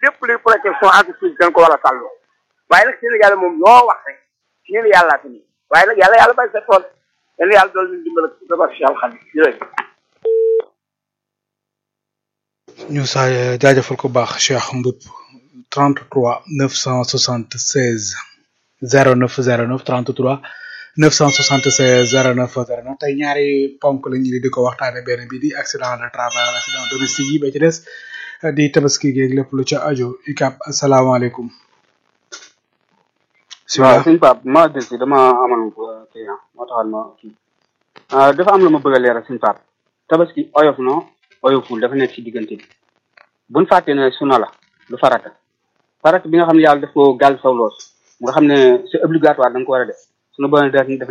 lépp luy protection entreprise dañ ko war a sàllu waaye nag Sénégal moom loo wax rek ñu ne yàllaa tamit waaye nag yàlla yàlla bay sa tool yàlla yàlla dool ñu dimbal ak dabar si alxam jërëjëf ñu sa jaajëfal ko baax Cheikh Mboup 33 976 09 09 33 976 09 09 tey ñaari ponk la ñu di ko waxtaane benn bi di accident de travail accident domestique yi ba ci des di tabaski geeg lépp lu ca aju ikap asalaamaaleykum waaw suñ pap ma del si dama amoon client moo taxal ma kii dafa am lu ma bëgg a leeral suñ pap tabaski oyof no oyoful dafa nekk ci diggante bi buñ fàtte ne suna la lu farata farata bi nga xam ne yàlla daf ko gàll saw loos nga xam ne c'est obligatoire da nga ko war a def sunu borom def